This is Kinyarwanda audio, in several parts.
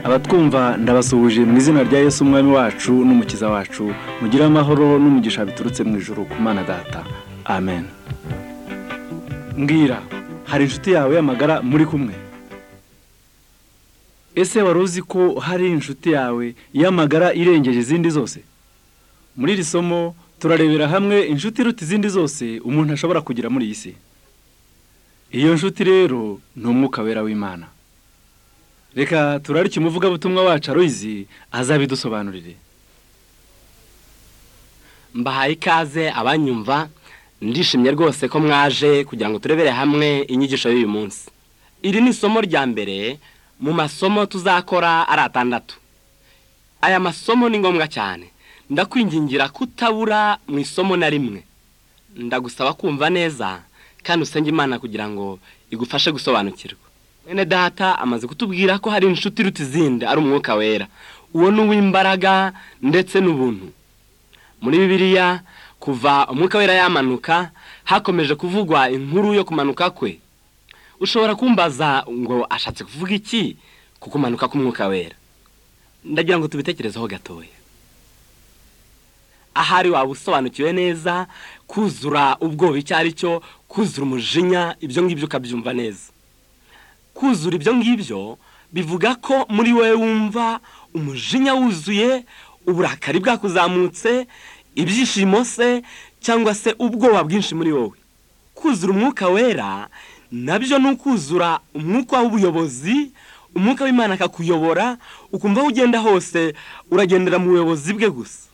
abatwumva ndabasuhuje mu izina rya Yesu umwami wacu n'umukiza wacu mugire amahoro n'umugisha biturutse mu ijoro ku mana data amen mbwira hari inshuti yawe y'amagara muri kumwe ese wari uzi ko hari inshuti yawe y'amagara irengeje izindi zose muri iri somo turarebera hamwe inshuti iruta izindi zose umuntu ashobora kugira muri iyi si iyo nshuti rero ni umwuka wera w'imana reka turarike umuvugabutumwa wacu aruyizi azabidusobanurire mbahaye ikaze abanyumva ndishimye rwose ko mwaje kugira ngo turebere hamwe inyigisho y'uyu munsi iri ni isomo rya mbere mu masomo tuzakora ari atandatu aya masomo ni ngombwa cyane ndakwingingira kutabura mu isomo na rimwe ndagusaba kumva neza kandi usenge imana kugira ngo igufashe gusobanukirwa mwene data amaze kutubwira ko hari inshuti iruta izindi ari umwuka wera uwo ni uw'imbaraga ndetse n'ubuntu muri bibiliya kuva umwuka wera yamanuka hakomeje kuvugwa inkuru yo kumanuka kwe ushobora kumbaza ngo ashatse kuvuga iki ku kumanuka k'umwuka wera ndagira ngo tubitekerezeho gatoya ahari waba usobanukiwe neza kuzura ubwoba icyo ari cyo kuzura umujinya ibyo ngibyo ukabyumva neza kuzura ibyo ngibyo bivuga ko muri wowe wumva umujinya wuzuye uburakari bwakuzamutse ibyishimo se cyangwa se ubwoba bwinshi muri wowe kuzura umwuka wera nabyo ni ukuzura umwuka w'ubuyobozi umwuka w'imana akakuyobora ukumva aho ugenda hose uragendera mu buyobozi bwe gusa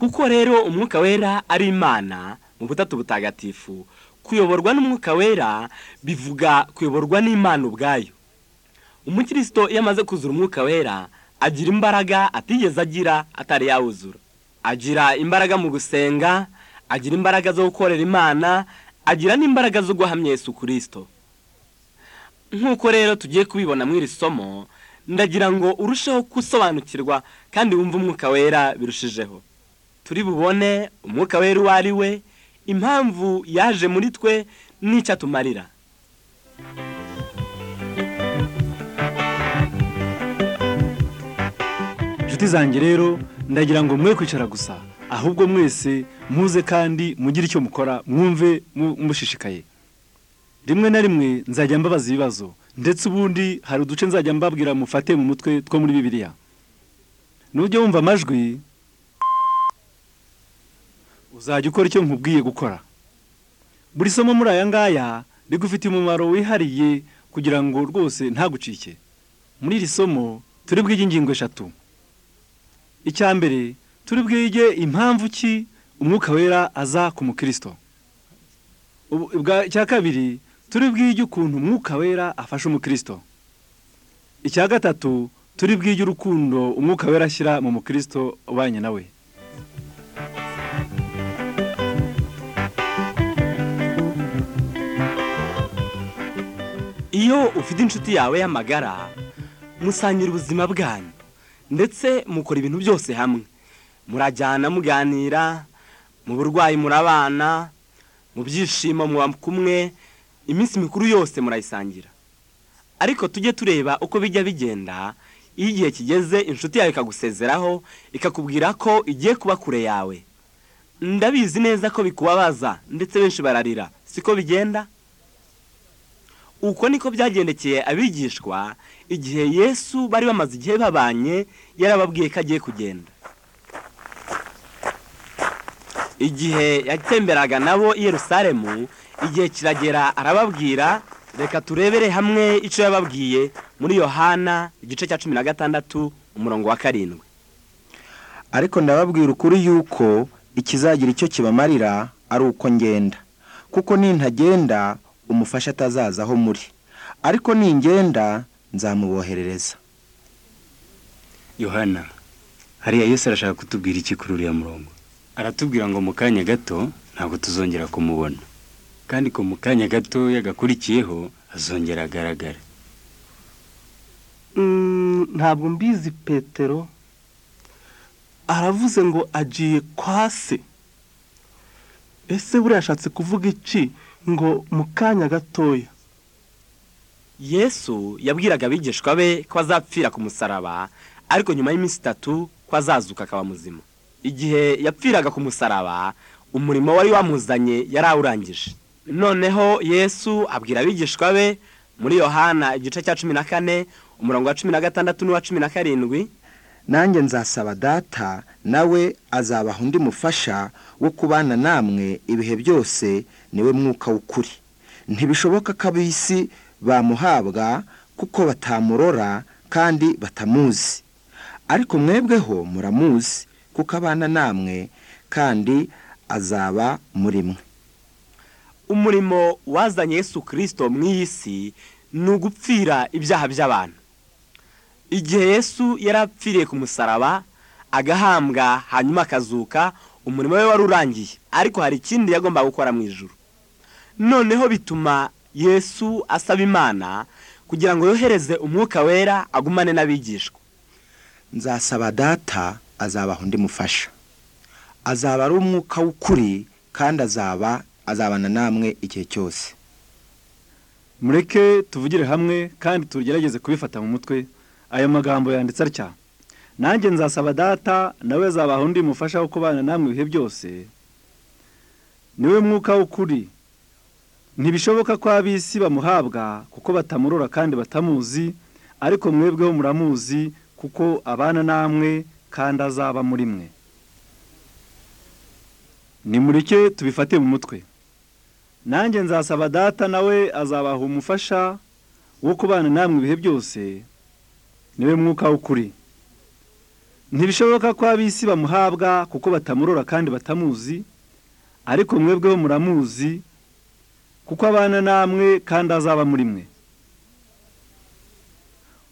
kuko rero umwuka wera ari imana mu butatu butagatifu kuyoborwa n'umwuka wera bivuga kuyoborwa n'imana ubwayo umukristo iyo amaze kuzura umwuka wera agira imbaraga atigeze agira atari yawuzura agira imbaraga mu gusenga agira imbaraga zo gukorera imana agira n'imbaraga zo guhamya Yesu kirisito nk'uko rero tugiye kubibona muri iri somo ndagira ngo urusheho gusobanukirwa kandi wumve umwuka wera birushijeho turi bubone umwuka wera uwo ari we impamvu yaje muri twe n'icyo atumarira inshuti zanjye rero ndagira ngo mwe kwicara gusa ahubwo mwese muze kandi mugire icyo mukora mwumve mushishikaye rimwe na rimwe nzajya mbabaza ibibazo ndetse ubundi hari uduce nzajya mbabwira mufate mu mutwe two muri bibiliya nujya wumva amajwi uzajya ukora icyo nkubwiye gukora buri somo muri aya ngaya rigufitiye umumaro wihariye kugira ngo rwose ntagucike muri iri somo turi bwige ingingo eshatu icya mbere turi bwige impamvu ki umwuka wera aza ku mukirisito icya kabiri turi bwige ukuntu umwuka wera afasha umukirisito icya gatatu turi bwige urukundo umwuka wera ashyira mu mukirisito ubanye nawe iyo ufite inshuti yawe y'amagara musangira ubuzima bwanyu ndetse mukora ibintu byose hamwe murajyana muganira mu burwayi murabana mu byishimo muba kumwe iminsi mikuru yose murayisangira ariko tujye tureba uko bijya bigenda iyo igihe kigeze inshuti yawe ikagusezeraho ikakubwira ko igiye kuba kure yawe ndabizi neza ko bikubabaza ndetse benshi bararira siko bigenda uko niko byagendekeye abigishwa igihe yesu bari bamaze igihe babanye yarababwiye ko agiye kugenda igihe yatemberaga nabo i Yerusalemu igihe kiragera arababwira reka turebere hamwe icyo yababwiye muri yohana igice cya cumi na gatandatu umurongo wa karindwi ariko ndababwira ukuri yuko ikizagira icyo kibamarira ari uko ngenda kuko nintagenda umufasha atazaza aho muri ariko ningenda nzamuboherereza yohana hariya yose arashaka kutubwira iki kuri uriya murongo aratubwira ngo mu kanya gato ntabwo tuzongera kumubona kandi ko mu kanya gato yagakurikiyeho azongera agaragara ntabwo mbizi petero aravuze ngo agiye kwa se ese buriya ashatse kuvuga iki ngo mu kanya gatoya yesu yabwiraga abigishwa be ko azapfira ku musaraba ariko nyuma y'iminsi itatu ko azazuka akaba muzima igihe yapfiraga ku musaraba umurimo wari wamuzanye yari awurangije noneho yesu abwira abigishwa be muri yohana igice cya cumi na kane umurongo wa cumi na gatandatu n'uwa cumi na karindwi nanjye nzasaba data nawe azabaha undi mufasha wo kubana namwe ibihe byose niwe mwuka w'ukuri ntibishoboka ko ab'isi bamuhabwa kuko batamurora kandi batamuzi ariko mwebweho muramuzi kuko abana namwe kandi azaba muri mwe umurimo wazanye yesu kirisito mu iyi si ni ugupfira ibyaha by'abantu igihe yesu yari apfiriye ku musaraba agahambwa hanyuma akazuka umurimo we wari urangiye ariko hari ikindi yagombaga gukora mu ijoro noneho bituma yesu asaba imana kugira ngo yohereze umwuka wera agumane n'abigishwa nzasaba data azabaha undi mufasha azaba ari umwuka w'ukuri kandi azaba azabana namwe igihe cyose mureke tuvugire hamwe kandi tugerageze kubifata mu mutwe aya magambo yanditse atya nanjye nzasaba data nawe azabaha undi mufasha wo kubana namwe ibihe byose niwe mwuka w'ukuri ntibishoboka ko ab'isi bamuhabwa kuko batamurora kandi batamuzi ariko mwebweho muramuzi kuko abana namwe kandi azaba muri mwe nimureke tubifate mu mutwe nanjye nzasaba data nawe azabaha umufasha wo kubana namwe ibihe byose niwe mwuka w'ukuri ntibishoboka ko ab'isi bamuhabwa kuko batamurora kandi batamuzi ariko mwebweho muramuzi kuko abana namwe kandi azaba muri mwe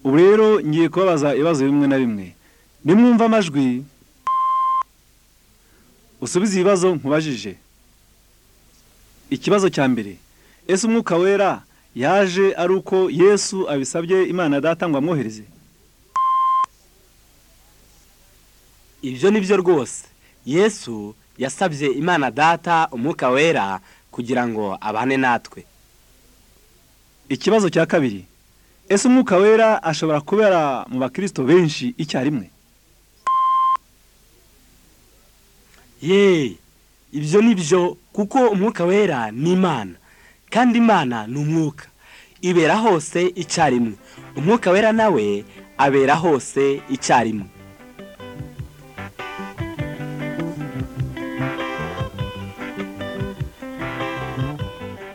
ubu rero ngiye kubabaza ibibazo bimwe na bimwe nimwumva amajwi usubize ibibazo nkubajije ikibazo cya mbere ese umwuka wera yaje ari uko yesu abisabye imana data ngo amwohereze ibyo ni byo rwose yesu yasabye imana data umwuka wera kugira ngo abane natwe ikibazo cya kabiri ese umwuka wera ashobora kubera mu bakirisito benshi icyarimwe ye ibyo ni byo kuko umwuka wera ni imana kandi imana ni umwuka ibera hose icyarimwe umwuka wera nawe abera hose icyarimwe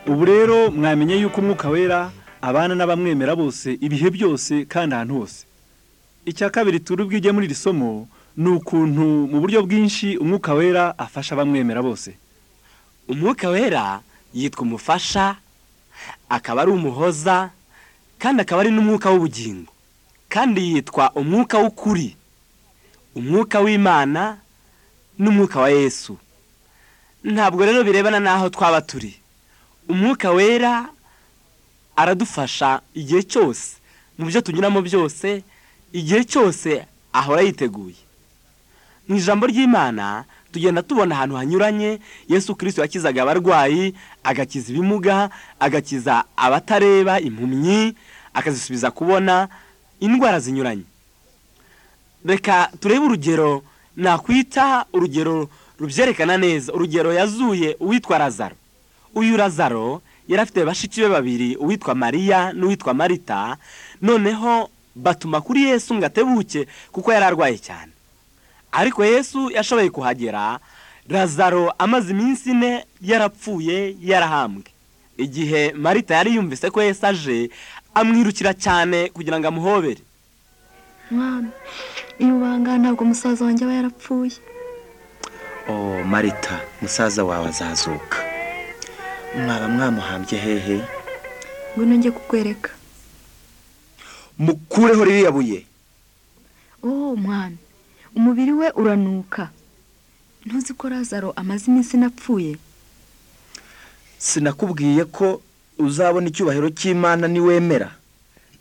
ubu rero mwamenye yuko umwuka wera abana n'abamwemera bose ibihe byose kandi ahantu hose icya kabiri turi bwige muri iri somo ni ukuntu mu buryo bwinshi umwuka wera afasha abamwemera bose umwuka wera yitwa umufasha akaba ari umuhoza kandi akaba ari n'umwuka w'ubugingo kandi yitwa umwuka w'ukuri umwuka w'imana n'umwuka wa yesu ntabwo rero birebana n'aho twaba turi umwuka wera aradufasha igihe cyose mu byo tunyuramo byose igihe cyose ahora yiteguye mu ijambo ry'imana tugenda tubona ahantu hanyuranye yesu kirisito yakizaga abarwayi agakiza ibimuga agakiza abatareba impumyi akazisubiza kubona indwara zinyuranye reka turebe urugero nakwita urugero rubyerekana neza urugero yazuye uwitwa razaro uyu razaro yari afite bashiki be babiri uwitwa mariya n'uwitwa marita noneho batuma kuri yesu ngo atebuke kuko yari arwaye cyane ariko yesu yashoboye kuhagera razaro amaze iminsi ine yarapfuye yarahambwe igihe marita yari yumvise ko yesu aje amwirukira cyane kugira ngo amuhobere mwana iyo ubanga ntabwo umusaza wanjye aba yarapfuye oh marita musaza wawe azazuka mwaba mwamuhambye hehe ngwino njye kukwereka mukureho ririya buye oh mwana umubiri we uranuka ntuzi ko razaro amaze iminsi inapfuye sinakubwiye ko uzabona icyubahiro cy'imana niwemera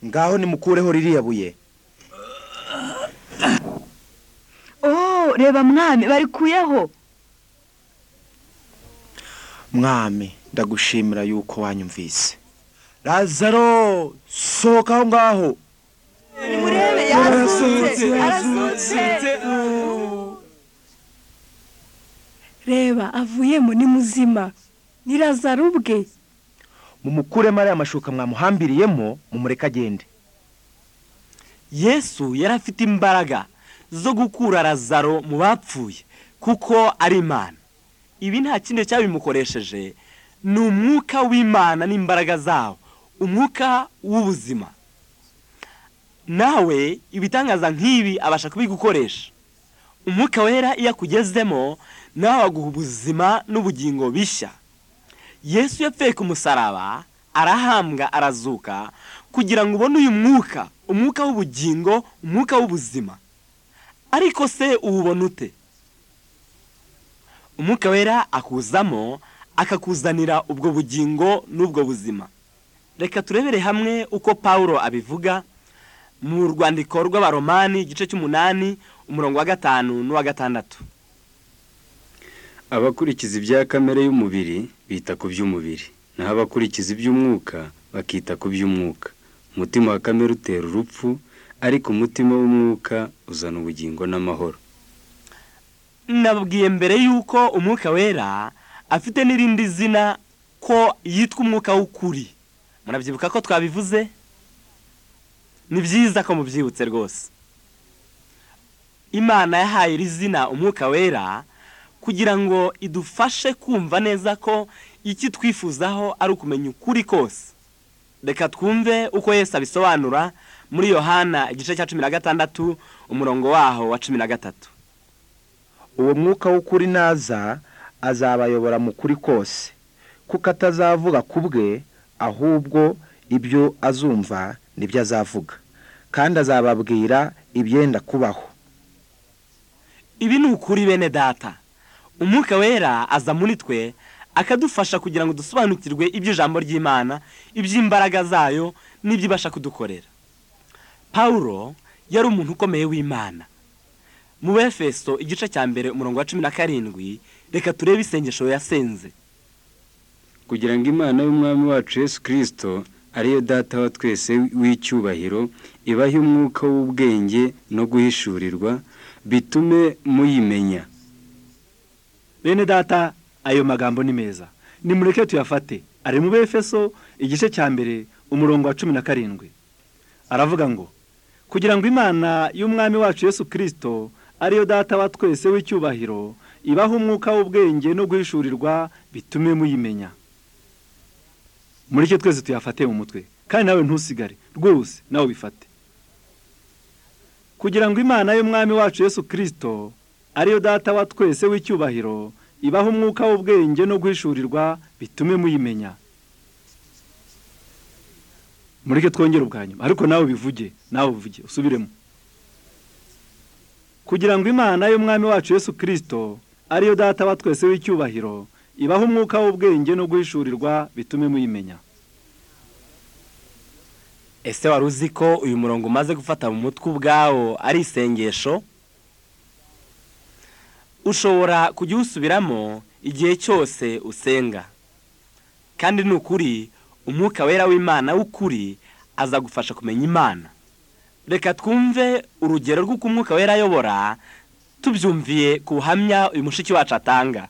ngaho nimukureho ririya buye oh reba mwami barikuyeho mwami ndagushimira yuko wanyumvise razaro sohoka aho ngaho nimurebe yarazutse arazutse reba avuyemo ni muzima ni razaro ubwe mumukuremo ariya mashuka mwamuhambiriyemo mumureke agende yesu yari afite imbaraga zo gukura razaro mu bapfuye kuko ari imana ibi nta kindi cyabimukoresheje ni umwuka w'imana n'imbaraga zawo umwuka w'ubuzima nawe ibitangaza nk'ibi abasha kubigukoresha umwuka wera iyo akugezemo nawe aguha ubuzima n'ubugingo bishya yesu yapfuye ku musaraba arahambwa arazuka kugira ngo ubone uyu mwuka umwuka w'ubugingo umwuka w'ubuzima ariko se uwubona ute umwuka wera akuzamo akakuzanira ubwo bugingo n'ubwo buzima reka turebere hamwe uko paul abivuga mu rwandiko rw'abaromani igice cy'umunani umurongo wa gatanu n'uwa gatandatu abakurikiza ibya kamere y'umubiri bita ku by'umubiri naho abakurikiza iby'umwuka bakita ku by'umwuka umutima wa kamere utera urupfu ariko umutima w'umwuka uzana ubugingo n'amahoro nababwiye mbere y'uko umwuka wera afite n'irindi zina ko yitwa umwuka w'ukuri murabyibuka ko twabivuze ni byiza ko mubyibutse rwose imana yahaye iri zina umwuka wera kugira ngo idufashe kumva neza ko icyo twifuzaho ari ukumenya ukuri kose reka twumve uko Yesu abisobanura muri yohana igice cya cumi na gatandatu umurongo waho wa cumi na gatatu uwo mwuka w'ukuri naza azabayobora mu kuri kose kuko atazavuga ku bwe ahubwo ibyo azumva nibyo azavuga kandi azababwira ibyenda kubaho ibi ni ukuri bene data umwuka wera aza muri twe akadufasha kugira ngo dusobanukirwe iby'ijambo ry'imana iby'imbaraga zayo n'iby'ibasha kudukorera paul yari umuntu ukomeye w'imana mu befeso igice cya mbere umurongo wa cumi na karindwi reka turebe isengesho yasenze kugira ngo imana y'umwami wacu yesu kirisito ariyo data wa twese w'icyubahiro ibahe umwuka w'ubwenge no guhishurirwa bitume muyimenya bene data ayo magambo ni meza nimureke tuyafate ari mu befeso igice cya mbere umurongo wa cumi na karindwi aravuga ngo kugira ngo imana y'umwami wacu yesu kirisito ariyo data wa twese w'icyubahiro ibaha umwuka w'ubwenge no guhishurirwa bitume muyimenya mureke twese tuyafate mu mutwe kandi nawe ntusigare rwose nawe ubifate kugira ngo imana y'umwami wacu yesu kirisito ariyo data wa twese w'icyubahiro ibaha umwuka w'ubwenge no guhishurirwa bitume muyimenya mureke twongere ubwa nyuma ariko nawe ubivuge nawe ubivuge usubiremo kugira ngo imana y'umwami wacu yesu kirisito ariyo data wa twese w'icyubahiro ibaha umwuka w'ubwenge no guhishurirwa bitume muyimenya ese wari uzi ko uyu murongo umaze gufata mu mutwe ubwawo ari isengesho ushobora kujya usubiramo igihe cyose usenga kandi ni ukuri umwuka wera w'imana w'ukuri azagufasha kumenya imana reka twumve urugero rw'uko umwuka wera ayobora tubyumviye ku buhamya uyu mushiki wacu atanga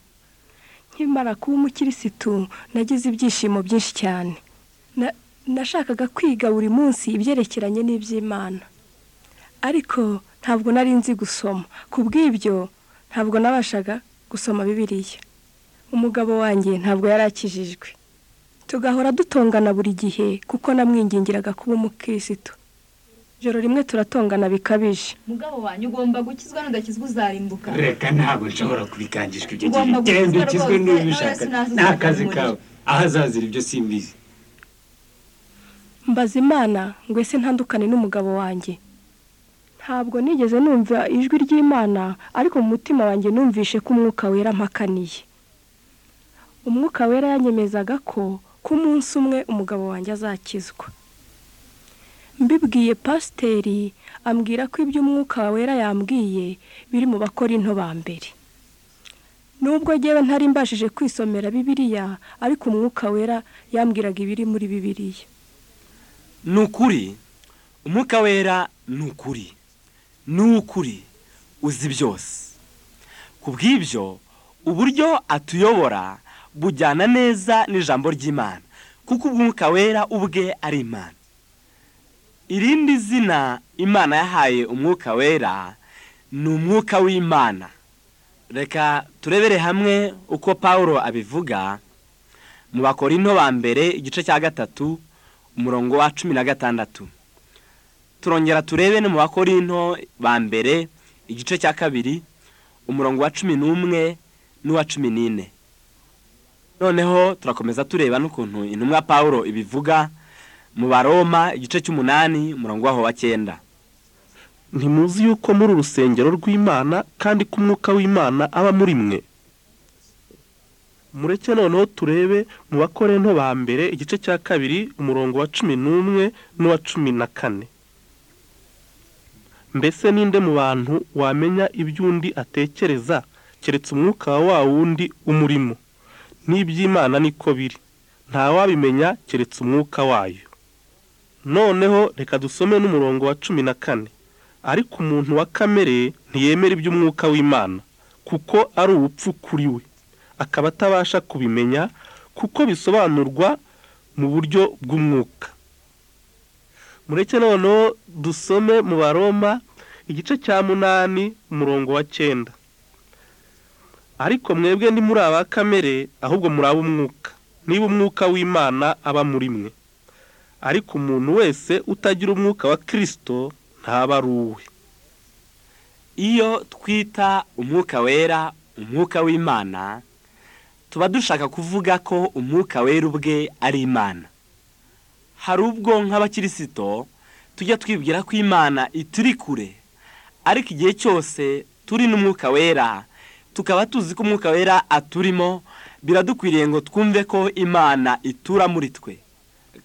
nkimara kuba umukirisitu nagize ibyishimo byinshi cyane Na- nashakaga kwiga buri munsi ibyerekeranye n'iby'imana ariko ntabwo nari nzi gusoma ku bw'ibyo ntabwo nabashaga gusoma bibiliya umugabo wanjye ntabwo yari akijijwe tugahora dutongana buri gihe kuko namwingingiraga kuba umukirisitu ijoro rimwe turatongana bikabije mugabo wanyu ugomba gukizwa n'udakizwa uzarimbuka reka ntabwo nshobora kubikangishwa ibyo gihe Ugomba genda gukizwa ukizwe rwose, niba Yesu ubishaka ntazazira nta kazi muri- kawe aho azazira ibyo simbizi mbaza imana ngo ese ntandukane n'umugabo wanjye ntabwo nigeze numva ijwi ry'imana ariko mu mutima wanjye numvishe ko umwuka wera mpakaniye umwuka wera yanyemezaga ko ko umunsi umwe umugabo wanjye azakizwa mbibwiye pasiteri ambwira ko ibyo umwuka wera yambwiye biri mu bakora into ba mbere nubwo ngewe ntari mbashije kwisomera bibiliya ariko umwuka wera yambwiraga ibiri muri bibiliya ni ukuri umwuka wera ni ukuri ni ukuri uzi byose ku bw'ibyo uburyo atuyobora bujyana neza n'ijambo ry'imana kuko umwuka wera ubwe ari imana irindi zina imana yahaye umwuka wera ni umwuka w'imana reka turebere hamwe uko paul abivuga mu bakorino ba mbere igice cya gatatu umurongo wa cumi na gatandatu turongera turebe no mu bakorino ba mbere igice cya kabiri umurongo wa cumi n'umwe n'uwa cumi n'ine noneho turakomeza tureba n'ukuntu intumwa paul ibivuga mu baroma igice cy'umunani umurongo waho wa cyenda ntimuzi yuko muri urusengero rw'imana kandi ko umwuka w'imana aba muri mwe mureke noneho turebe mu bakoreno ba mbere igice cya kabiri umurongo wa cumi n'umwe n'uwa cumi na kane mbese ninde mu bantu wamenya iby'undi atekereza keretse umwuka wa wundi umurimo n'iby'imana niko biri ntawabimenya keretse umwuka wayo noneho reka dusome n'umurongo wa cumi na kane ariko umuntu wa kamere ntiyemera iby'umwuka w'imana kuko ari ubupfu kuri we akaba atabasha kubimenya kuko bisobanurwa mu buryo bw'umwuka mureke noneho dusome mu baroma igice cya munani umurongo wa cyenda ariko mwebwe ni muri aba kamere ahubwo muri ab'umwuka niba umwuka w'imana aba muri mwe ariko umuntu wese utagira umwuka wa kirisito ntaba ari uwe iyo twita umwuka wera umwuka w'imana tuba dushaka kuvuga ko umwuka wera ubwe ari imana hari ubwo nk'abakirisito tujya twibwira ko imana ituri kure ariko igihe cyose turi n'umwuka wera tukaba tuzi ko umwuka wera aturimo biradukwiriye ngo twumve ko imana itura muri twe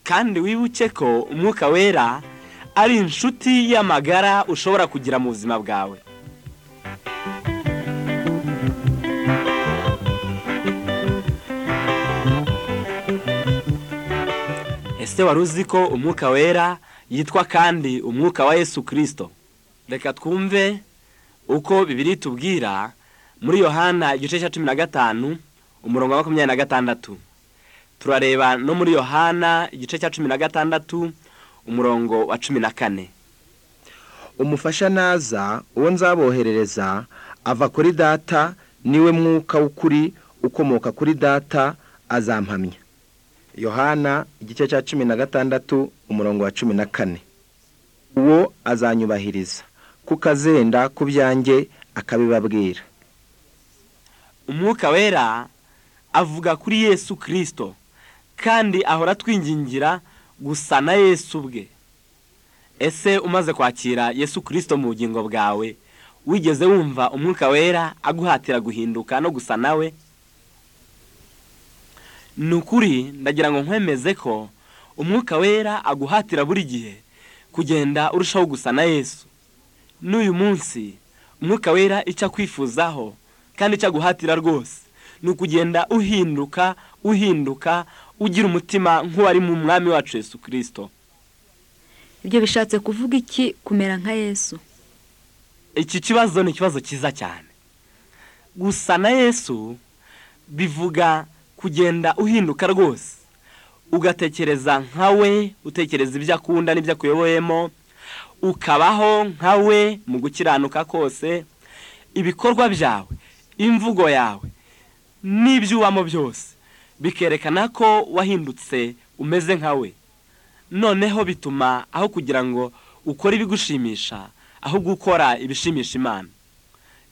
kandi wibuke ko umwuka wera ari inshuti y'amagara ushobora kugira mu buzima bwawe ese wari uzi ko umwuka wera yitwa kandi umwuka wa yesu kirisito reka twumve uko bibiri tubwira muri yohana igice cya cumi na gatanu umurongo wa makumyabiri na gatandatu turareba no muri yohana igice cya cumi na gatandatu umurongo wa cumi na kane umufasha naza uwo nzaboherereza ava kuri data niwe mwuka w'ukuri ukomoka kuri data azampamya yohana igice cya cumi na gatandatu umurongo wa cumi na kane uwo azanyubahiriza kuko azenda ku byanjye akabibabwira umwuka wera avuga kuri yesu kirisito kandi ahora twingingira gusa na yesu ubwe ese umaze kwakira yesu kirisito mu bugingo bwawe wigeze wumva umwuka wera aguhatira guhinduka no gusa nawe ni ukuri ndagira ngo nkwemeze ko umwuka wera aguhatira buri gihe kugenda urushaho gusa na yesu n'uyu munsi umwuka wera icyo akwifuzaho kandi icyo aguhatira rwose ni ukugenda uhinduka uhinduka ugira umutima nk'uwari mu mwami wacu Yesu kirisito ibyo bishatse kuvuga iki kumera nka yesu iki kibazo ni ikibazo cyiza cyane gusa na yesu bivuga kugenda uhinduka rwose ugatekereza nka we utekereza ibyo akunda n'ibyo akuyoboyemo ukabaho nka we mu gukiranuka kose ibikorwa byawe imvugo yawe n'ibyo ubamo byose bikerekana ko wahindutse umeze nkawe noneho bituma aho kugira ngo ukore ibigushimisha ahubwo ukora ibishimisha imana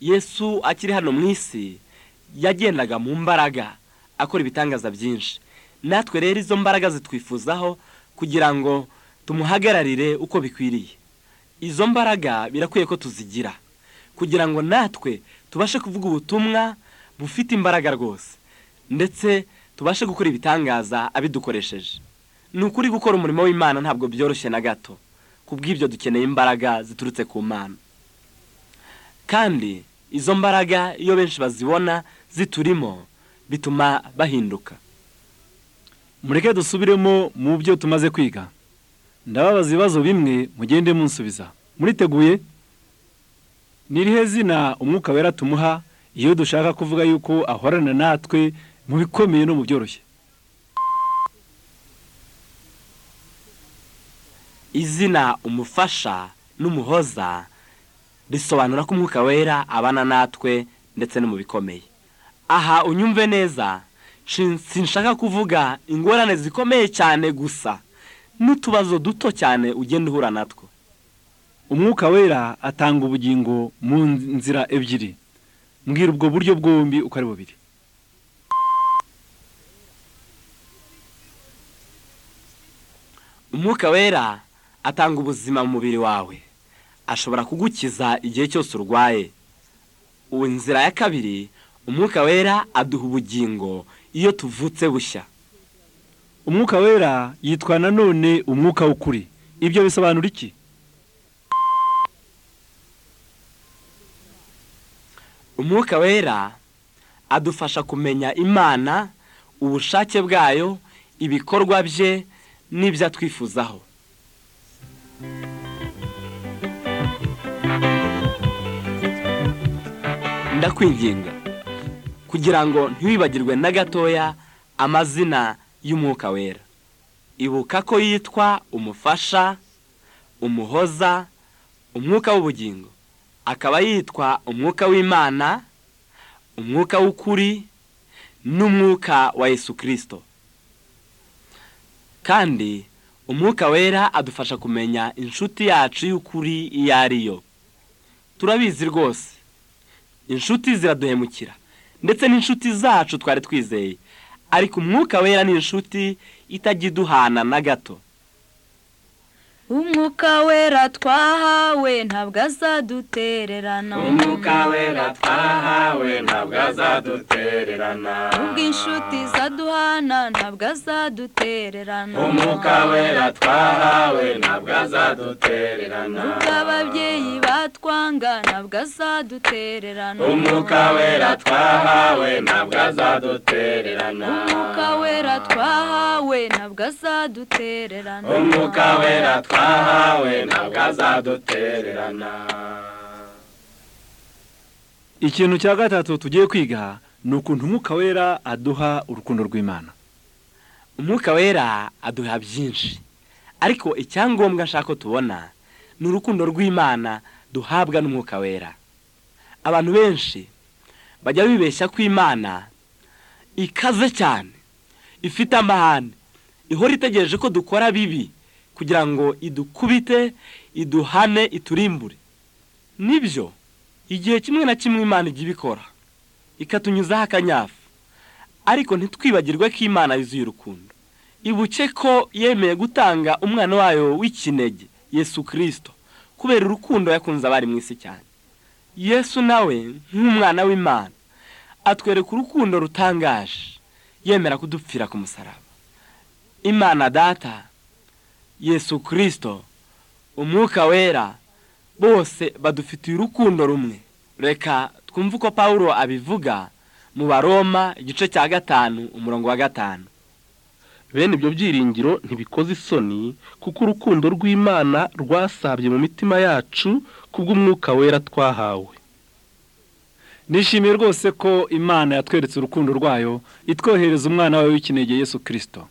yesu akiri hano mu isi yagendaga mu mbaraga akora ibitangaza byinshi natwe rero izo mbaraga zitwifuzaho kugira ngo tumuhagararire uko bikwiriye izo mbaraga birakwiye ko tuzigira kugira ngo natwe tubashe kuvuga ubutumwa bufite imbaraga rwose ndetse tubashe gukora ibitangaza abidukoresheje ni ukuri gukora umurimo w'imana ntabwo byoroshye na gato ku bw'ibyo dukeneye imbaraga ziturutse ku mana kandi izo mbaraga iyo benshi bazibona ziturimo bituma bahinduka mureke dusubiremo mu byo tumaze kwiga ndababaza ibibazo bimwe mugende munsubiza muriteguye ni irihe zina umwuka wera tumuha iyo dushaka kuvuga yuko ahorana natwe mu bikomeye no mu byoroshye izina umufasha n'umuhoza risobanura ko umwuka wera abana natwe ndetse no mu bikomeye aha unyumve neza shin- sinshaka kuvuga ingorane zikomeye cyane gusa n'utubazo duto cyane ugenda uhura natwo umwuka wera atanga ubugingo mu nzira ebyiri mbwira ubwo buryo bwombi uko ari bubiri umwuka wera atanga ubuzima mu mubiri wawe ashobora kugukiza igihe cyose urwaye ubu inzira ya kabiri umwuka wera aduha ubugingo iyo tuvutse bushya umwuka wera yitwa nanone umwuka w'ukuri ibyo bisobanura iki umwuka wera adufasha kumenya imana ubushake bwayo ibikorwa bye n'ibyo atwifuzaho ndakwinginga kugira ngo ntiwibagirwe na gatoya amazina y'umwuka wera ibuka ko yitwa umufasha umuhoza umwuka w'ubugingo akaba yitwa umwuka w'imana umwuka w'ukuri n'umwuka wa yesu kirisito kandi umwuka wera adufasha kumenya inshuti yacu y'ukuri iyo ari yo turabizi rwose inshuti ziraduhemukira ndetse n'inshuti zacu twari twizeye ariko umwuka wera ni inshuti itajya iduhana na gato umwuka wera twahawe ntabwo azadutererana umwuka wera twahawe ntabwo azadutererana ubw'inshuti zaduhana ntabwo azadutererana umwuka wera twahawe ntabwo azadutererana ubw'ababyeyi batwanga ntabwo azadutererana umwuka wera twahawe ntabwo azadutererana umwuka wera twahawe ntabwo azadutererana umwuka wera twahawe ntabwo azadutererana ikintu cya gatatu tugiye kwiga ni ukuntu umwuka wera aduha urukundo rw'imana umwuka wera aduha byinshi ariko icyangombwa nshaka ko tubona ni urukundo rw'imana duhabwa n'umwuka wera abantu benshi bajya bibeshya ko imana ikaze cyane ifite amahane ihora itegereje ko dukora bibi kugira ngo idukubite iduhane iturimbure nibyo igihe kimwe na kimwe imana ijya ibikora ikatunyuzaho akanyafu ariko ntitwibagirwe ko imana yuzuye urukundo ibuke ko yemeye gutanga umwana wayo w'ikinege yesu kirisito kubera urukundo yakunze abari mu isi cyane yesu nawe nk'umwana w'imana atwereka urukundo rutangaje yemera kudupfira ku musaraba imana data yesu kirisito umwuka wera bose badufitiye urukundo rumwe reka twumve uko paul abivuga mu baroma igice cya gatanu umurongo wa gatanu bene ibyo byiringiro ntibikoze isoni kuko urukundo rw'imana rwasabye mu mitima yacu kubw'umwuka wera twahawe nishimiye rwose ko imana yatweretse urukundo rwayo itwohereza umwana wawe w'ikinege yesu kirisito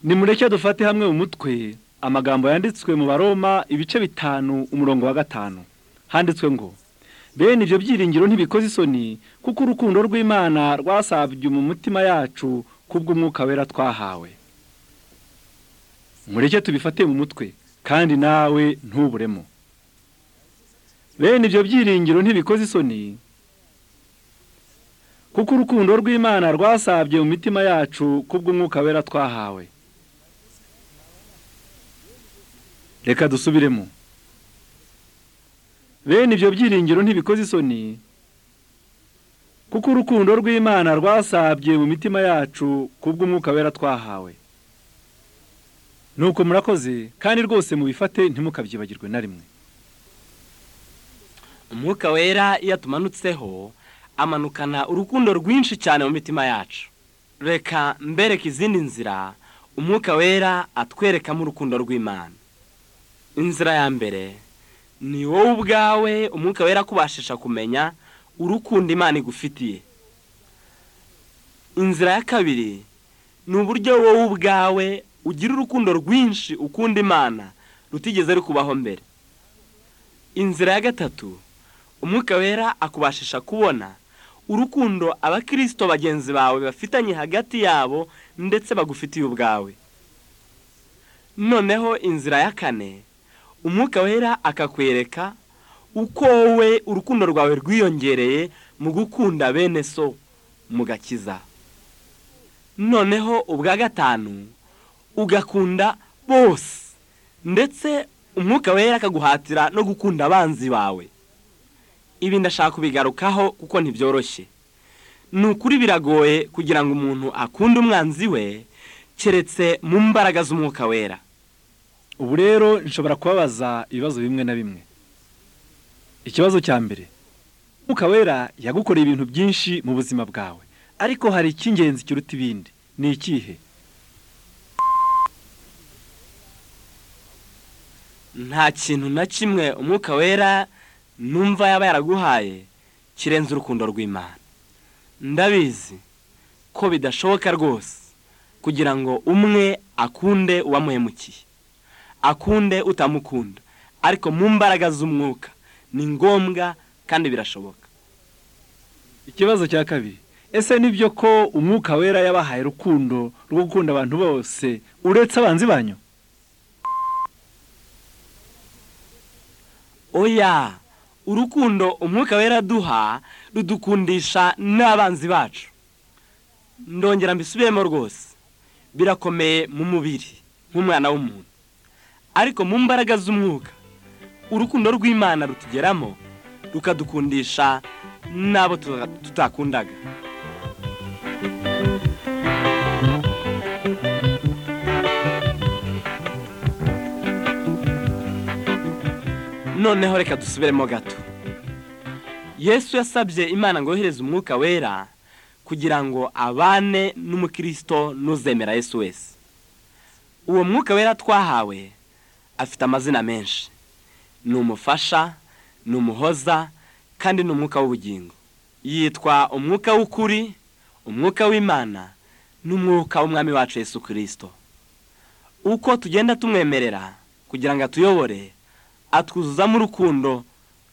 nimureke dufate hamwe mu mutwe amagambo yanditswe mu baroma ibice bitanu umurongo wa gatanu handitswe ngo bene ibyo byiringiro ntibikoze isoni kuko urukundo rw'imana rwasabye mu mitima yacu kubw'umwuka wera twahawe mureke tubifate mu mutwe kandi nawe ntuburemo bene ibyo byiringiro ntibikoze isoni kuko urukundo rw'imana rwasabye mu mitima yacu kubw'umwuka wera twahawe reka dusubiremo bene ibyo byiringiro ntibikoze isoni kuko urukundo rw'imana rwasabye mu mitima yacu kubw'umwuka wera twahawe nuko murakoze kandi rwose mubifate ntimukabyibagirwe na rimwe umwuka wera iyo atumanutseho amanukana urukundo rwinshi cyane mu mitima yacu reka mbereke izindi nzira umwuka wera atwerekamo urukundo rw'imana inzira ya mbere ni wowe ubwawe umwuka wera akubashisha kumenya urukundo imana igufitiye inzira ya kabiri ni uburyo wowe ubwawe ugira urukundo rwinshi ukunda imana rutigeze rukubaho mbere inzira ya gatatu umwuka wera akubashisha kubona urukundo abakirisito bagenzi bawe bafitanye hagati yabo ndetse bagufitiye ubwawe noneho inzira ya kane umwuka wera akakwereka uko wowe urukundo rwawe rwiyongereye mu gukunda bene so mu gakiza noneho ubwa gatanu ugakunda bose ndetse umwuka wera akaguhatira no gukunda abanzi bawe ibi ndashaka kubigarukaho kuko ntibyoroshye ni ukuri biragoye kugira ngo umuntu akunde umwanzi we keretse mu mbaraga z'umwuka wera ubu rero nshobora kubabaza ibibazo bimwe na bimwe ikibazo cya mbere umwuka wera yagukoreye ibintu byinshi mu buzima bwawe ariko hari icy'ingenzi kiruta ibindi ni ikihe nta kintu na kimwe umwuka wera numva yaba yaraguhaye kirenze urukundo rw'imana ndabizi ko bidashoboka rwose kugira ngo umwe akunde uwamuhemukiye akunde utamukunda ariko mu mbaraga z'umwuka ni ngombwa kandi birashoboka ikibazo cya kabiri ese nibyo ko umwuka wera yabahaye urukundo rwo gukunda abantu bose uretse abanzi banyu oya urukundo umwuka wera duha rudukundisha n'abanzi bacu ndongera mbisubiremo rwose birakomeye mu mubiri nk'umwana w'umuntu ariko mu mbaraga z'umwuka urukundo rw'imana rutugeramo rukadukundisha n'abo tutakundaga noneho reka dusubiremo gato yesu yasabye imana ngo yohereze umwuka wera kugira ngo abane n'umukirisito n'uzemera yesu wese uwo mwuka wera twahawe afite amazina menshi ni umufasha ni umuhoza kandi ni umwuka w'ubugingo yitwa umwuka w'ukuri umwuka w'imana n'umwuka w'umwami wacu yesu kirisito uko tugenda tumwemerera kugira ngo atuyobore atwuzuzamo urukundo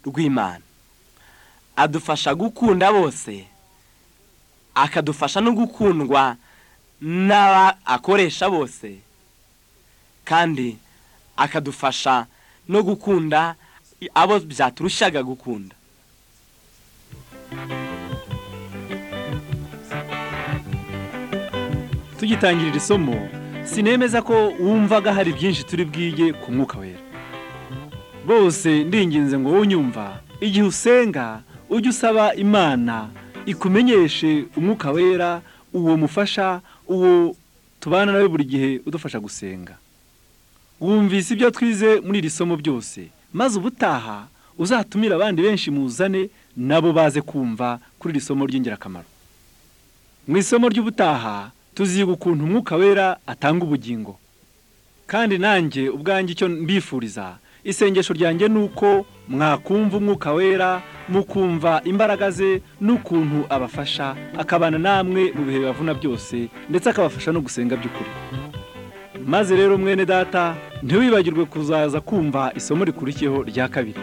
rw'imana adufasha gukunda bose akadufasha no gukundwa n'abakoresha bose kandi akadufasha no gukunda abo byaturushyaga gukunda tugitangirira isomo sinemeza ko wumvaga hari byinshi turi bwige ku mwuka wera bose ndinginze ngo unyumva igihe usenga ujye usaba imana ikumenyeshe umwuka wera uwo mufasha uwo tubana nawe buri gihe udufasha gusenga wumvise ibyo twize muri iri somo byose maze ubutaha uzatumire abandi benshi muzane nabo baze kumva kuri iri somo ry'ingirakamaro mu isomo ry'ubutaha tuziga ukuntu umwuka wera atanga ubugingo kandi nanjye ubwanjye icyo mbifuriza isengesho ryanjye ni uko mwakumva umwuka wera mukumva imbaraga ze n'ukuntu abafasha akabana namwe mu bihe bibavuna byose ndetse akabafasha no gusenga by'ukuri maze rero mwene data ntiwibagirwe kuzaza kumva isomo rikurikiyeho rya kabiri